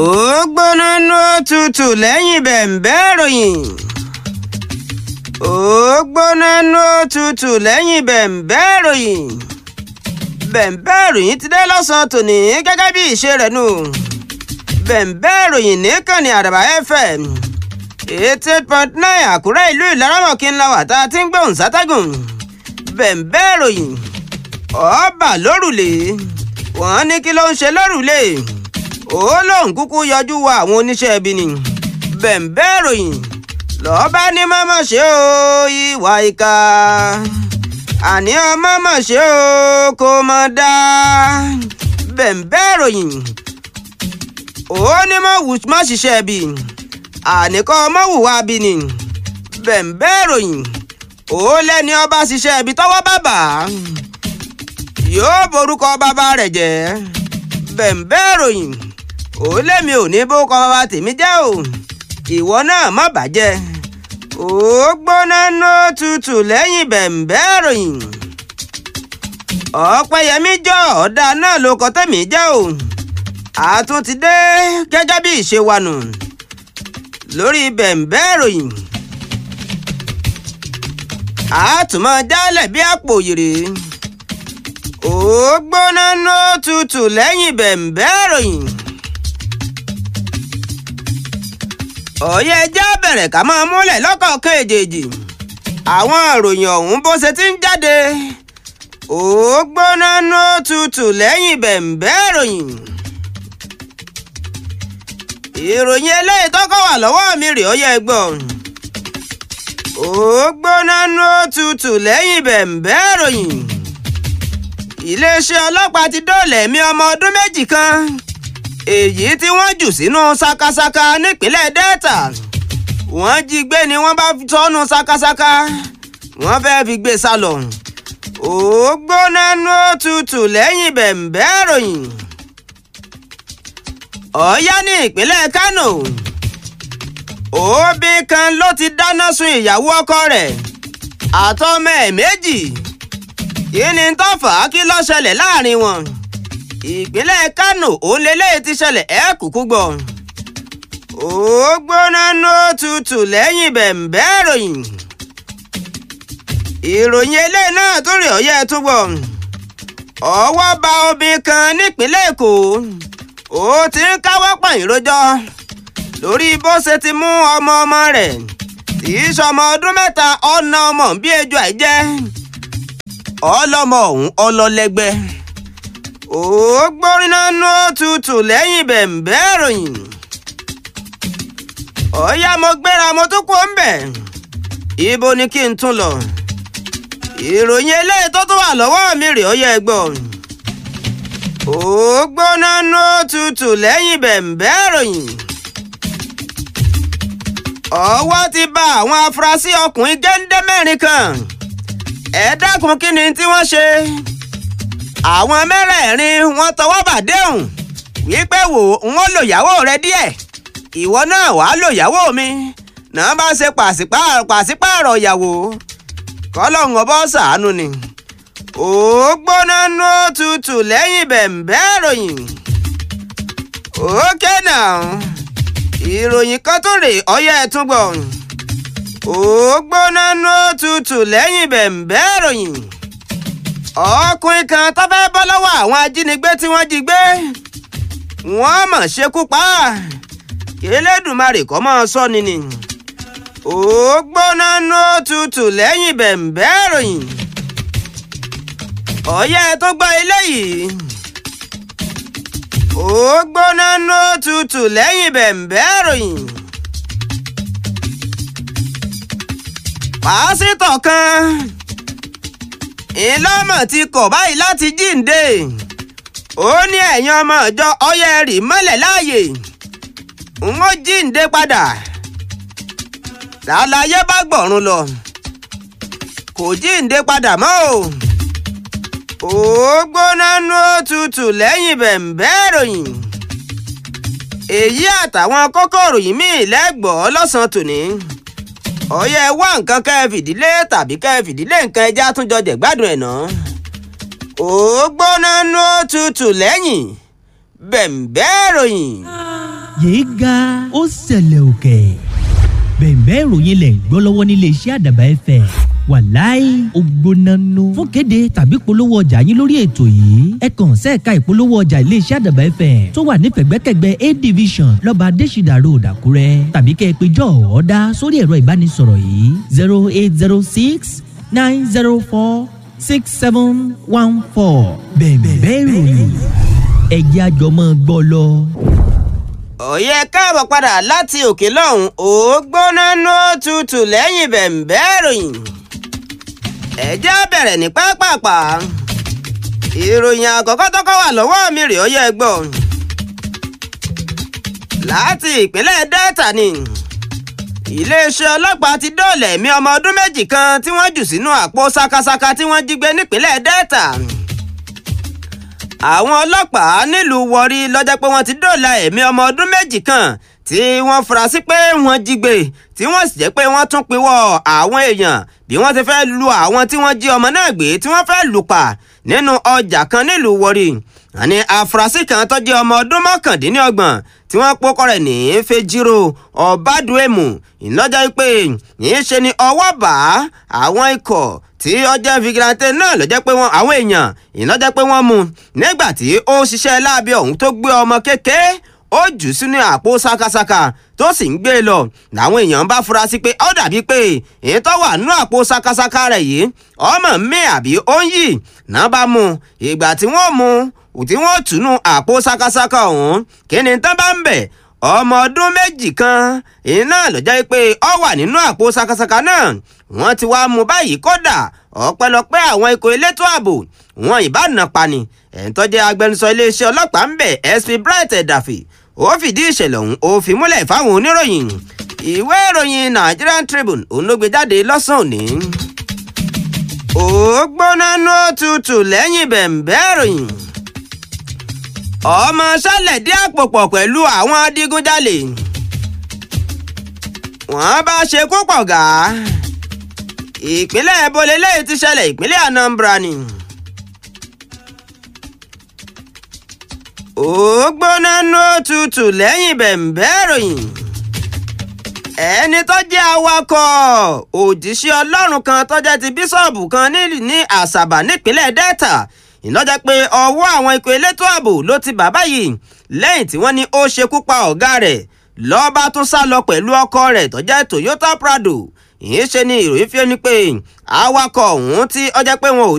ó gbóná nú òtútù lẹ́yìn bẹ̀m̀bẹ́ ìròyìn. ó gbóná nú òtútù lẹ́yìn bẹ̀m̀bẹ́ ìròyìn. bẹ̀m̀bẹ́ ìròyìn ti dé lọ́sàn-án tòní gẹ́gẹ́ bí ìṣe rẹ̀ nù. bẹ̀m̀bẹ́ ìròyìn nìkànnì àdàbà fm eighty eight point nine àkúrẹ́ ìlú ìlaramọ̀kín la wà tá a ti ń gbóhùn sátẹ́gùn. bẹ̀m̀bẹ́ ìròyìn ọba lórùlé wọ́n ní kí ló ń ṣe lórùlé ó lóun kúkú yọjú wa àwọn oníṣẹ́ ibi ni bẹ̀m̀bẹ́ ìròyìn lọ́ọ́bá ní mọ́mọ́ ṣe o ìwà ìka àní ọmọ mọ̀ ṣe o kò mọ̀ dá bẹ̀m̀bẹ́ ìròyìn ó ní mọ̀ wù mọ̀ ṣiṣẹ́ ibi àníkọ́ mọ̀ wùwà bí ni bẹ̀m̀bẹ́ ìròyìn ó lẹ́ni ọba ṣiṣẹ́ ibi tọ́wọ́ bàbà yóò borúkọ bàbá rẹ̀ jẹ́ bẹ̀m̀bẹ́ ìròyìn ó lémi ò ní bó kọ bàbá tèmi jẹ́ o ìwọ náà má bàjẹ́ ó gbóná nó tutù lẹ́yìn bẹ̀m̀bẹ́ ìròyìn ọ̀pẹ̀yẹmí jọ ọ̀dà náà ló kọ tẹ̀mí jẹ́ o àtún ti dé gẹ́gẹ́ bí ìṣe wa nù lórí bẹ̀m̀bẹ́ ìròyìn àtúmọ̀ jálẹ̀ bí àpò yèrè ó gbóná nó tutù lẹ́yìn bẹ̀m̀bẹ́ ìròyìn. ọ̀yẹ́ ẹja bẹ̀rẹ̀ ká máa múlẹ̀ lọ́kọ̀ọ̀kan èjèèjì àwọn ìròyìn ọ̀hún bó ṣe ti ń jáde ó gbóná nó tutù lẹ́yìn bẹ̀m̀bẹ́ ìròyìn. ìròyìn eléyìí tọ́kọ̀ wà lọ́wọ́ mi rè ọ̀yẹ́ gbọ̀n ó gbóná nó tutù lẹ́yìn bẹ̀m̀bẹ́ ìròyìn iléeṣẹ́ ọlọ́pàá ti dóòlà ẹ̀mí ọmọ ọdún méjì kan èyí tí wọ́n jù sínú sakasaka nípínlẹ̀ delta wọ́n jí gbé ni wọ́n bá tọ́nu sakasaka wọ́n fẹ́ẹ́ fi gbé sá lọ ó gbóná nú tutù lẹ́yìn bẹ̀m̀bẹ́ ìròyìn ọ̀yá ní ìpínlẹ̀ kánò òbí kan ló ti dáná sun ìyàwó ọkọ rẹ̀ àtọmọ ẹ̀ méjì kí ni tó fà á kí ló ṣẹlẹ̀ láàrin wọn ìpínlẹ̀ kánò òǹlẹ́lẹ́ ti ṣẹlẹ̀ ẹ́ kúkú gbọ́ ó gbóná nó tutù lẹ́yìn bẹ̀m̀bẹ́ ìròyìn ìròyìn eléyìí náà tún rí ọ̀yẹ́ túbọ̀ ọwọ́ bá obìnrin kan nípínlẹ̀ èkó ó ti ń káwọ́ pọ̀nyìn rojọ́ lórí bó ṣe ti mú ọmọ ọmọ rẹ̀ tí í ṣọmọ ọdún mẹ́ta ọ̀nà ọmọ bí ejò àìjẹ́ ọlọ́mọ ọ̀hún ọlọ́lẹ́gbẹ́ ó gbóríná nú òtútù lẹ́yìn bẹ̀m̀bẹ́ ìròyìn ọ̀yá mo gbéra mo tún kú ńbẹ̀ ibo ni kí n tún lọ ìròyìn eléyìí tó tún wà lọ́wọ́ mi rè ó yẹ gbọ́ ó gbóná nú òtútù lẹ́yìn bẹ̀m̀bẹ́ ìròyìn ọwọ́ ti bá àwọn afurasí ọkùnrin géńdé mẹ́rin kan ẹ dákun kí ni tí wọ́n ṣe àwọn mẹ́rẹ̀ẹ̀rin wọ́n tọwọ́ bàdéhùn wípé wò ń ó lò yàwó rẹ díẹ̀ ìwọ náà wàá lò yàwó mi náà bá ṣe pàṣípààrọ̀ ìyàwó kọ́lọ́hún ọbọ̀ ṣàánú ni ó gbóná nú tutù lẹ́yìn bẹ̀m̀bẹ́ ìròyìn ókè náà ìròyìn kan tó rè ọyẹ́ ẹ̀ tún gbọ̀n ó gbóná nú tutù lẹ́yìn bẹ̀m̀bẹ́ ìròyìn ọkùnrin kan tó fẹ́ bọ́ lọ́wọ́ àwọn ajínigbé tí wọ́n jí gbé wọ́n mọ̀ ṣekú pa Elédùmarè kọ́ mọ́ sọ ni ni ó gbóná nú tutù lẹ́yìn bẹ̀m̀bẹ́ ìròyìn ọ̀yẹ́ tó gbọ́ eléyìí ó gbóná nú tutù lẹ́yìn bẹ̀m̀bẹ́ ìròyìn. pásítọ̀ kan ìlọ́mọ̀ ti kọ̀ báyìí láti jíǹde ó ní ẹ̀yin ọmọ ìjọ ọyẹ rì mọ́lẹ̀ láàyè n ó jíǹde padà làlàyé bá gbọ̀run lọ kò jíǹde padà mọ́ o ó gbóná nú òtútù lẹ́yìn bẹ̀m̀bẹ́ ìròyìn èyí àtàwọn kókó ìròyìn míì lẹ́gbọ̀ọ́ lọ́sàn-án tòní ọyẹ wá nǹkan kẹ́ ẹ fìdílé tàbí kẹ́ ẹ fìdílé nǹkan ẹja tún jọ jẹ̀gbádùn ẹ̀ náà ó gbóná nú tutù lẹ́yìn bẹ̀m̀bẹ́ ìròyìn. yéé ga ó ṣẹlẹ̀ òkè bẹ̀ẹ̀bẹ́ ìròyìn lẹ̀ ń gbọ́ lọ́wọ́ nílé iṣẹ́ àdàbà ẹ̀fẹ̀ wàláì ògbónánú fún kéde tàbí polówó ọjà yín lórí ètò yìí ẹ kàn sẹ́ẹ̀ka ìpolówó ọjà ilé iṣẹ́ àdàbà ẹ̀fẹ̀ tó wà ní pẹ̀gbẹ́kẹ̀gbẹ́ a division lọ́ba adésìdà road àkúrẹ́ tàbí kẹ́ ẹ pé jọ́ ọ̀ọ́dá sórí ẹ̀rọ ìbánisọ̀rọ̀ yìí zero eight zero six nine zero four six seven one four bẹ̀ẹ̀bẹ́ ìròyìn ẹ̀jẹ̀ àjọmọ́ gbọ́ lọ. òye káàbọ̀ padà láti òkè lọ́hùn ó gbóná ló tutù lẹ́yìn bẹ̀m̀bẹ́ ìròyìn ẹ̀jẹ̀ á bẹ̀rẹ̀ ní pápápá ìròyìn àkọ́kọ́ tọ́kọ́ wà lọ́wọ́ mi rè ó yẹ gbọ́ láti ìpínlẹ̀ delta ni iléeṣẹ́ ọlọ́pàá ti dóòlà ẹ̀mí ọmọ ọdún méjì kan tí wọ́n jù sínú àpò sakasaka tí wọ́n jí gbé nípínlẹ̀ delta àwọn ọlọ́pàá nílùú wọrí lọ́jọ́ pé wọ́n ti dóòlà ẹ̀mí ọmọ ọdún méjì kan tí wọ́n fura sí pé wọ́n jí gbé tí wọ́n sì jẹ́ pé wọ́n tún pinwọ́ àwọn èèyàn bí wọ́n ti fẹ́ lu àwọn tí wọ́n jí ọmọ náà gbé tí wọ́n fẹ́ lù pa nínú ọjà kan nílùú wọrí àní àfúrásì kan tó jẹ́ ọmọ ọdún mọ́kàndínlọ́gbọ̀n tí wọ́n pokọ rẹ̀ ní fejiro ọ̀bádùẹ́mù ìlọ́jọ́ pé yìí ṣe ni ọwọ́ bá àwọn ikọ̀ tí ọjọ́ vigilante náà ló jẹ́ pé wọ́n àwọn èèyàn ìlọ́jọ́ pé wọ́n mú nígbà tí ó ṣiṣẹ́ láabi ọ̀hún tó gbé ọmọ kékeré ó jù sínú àpò sakasaka tó sì ń gbé lọ làwọn èèyàn bá fura sí pé ó dàbí pé èyí tó wà nínú àpò sakasaka rẹ̀ yìí ọmọ mi àbí ó ń yì náà bá mú ìgbà tí wọ́n mú tí wọ́n túnú àpò sakasaka ọ̀hún kí ni tán bá ń bẹ̀ ọmọ ọdún méjì kan iná ló jẹ́ pé ó wà nínú àpò sakasaka náà wọ́n ti wá mú báyìí kódà ọpẹ́lọpẹ́ àwọn ikọ̀ elétò ààbò wọn ìbáná pani ẹ̀ńtọ́jẹ́ agbẹnusọ iléeṣẹ́ ọlọ́pàá ń bẹ̀ sp bright ẹ̀dàfẹ́ ó fìdí ìṣẹ̀lẹ̀ ọ̀hún ó fi múlẹ̀ fáwọn oníròyìn ìwé ìròyìn nigerian tribune òun ló gbé jáde lọ́sàn-án òní. ó gbóná ní òtútù lẹ́yìn bẹ̀m̀bẹ́ ìròyìn ọmọ sálẹ̀ dí àpò pọ̀ pẹ̀lú àwọn adigunjalè wọ́n bá ṣekú pọ̀ gà ìpínlẹ̀ bolélẹ́yìí ti ṣẹlẹ̀ ìpínlẹ̀ anambra ni. ó gbóná ní òtútù lẹ́yìn bẹ̀m̀bẹ́ ìròyìn ẹni tó jẹ́ awakọ̀ òjíṣẹ́ ọlọ́run kan tó jẹ́ ti bíṣọ̀bù kan ní àṣàbà nípínlẹ̀ delta ìlọ́jà pé ọwọ́ àwọn ikọ̀ elétò ààbò ló ti bàbá yìí lẹ́yìn tí wọ́n ní ó ṣekú pa ọ̀gá rẹ̀ lọ́ba tún sá lọ pẹ̀lú ọkọ̀ rẹ̀ tó jẹ́ toyota prado ìyẹn ṣe ni ìròyìn fi ni pé awakọ̀ ọ̀hún tí ọjọ́ pé wọn ò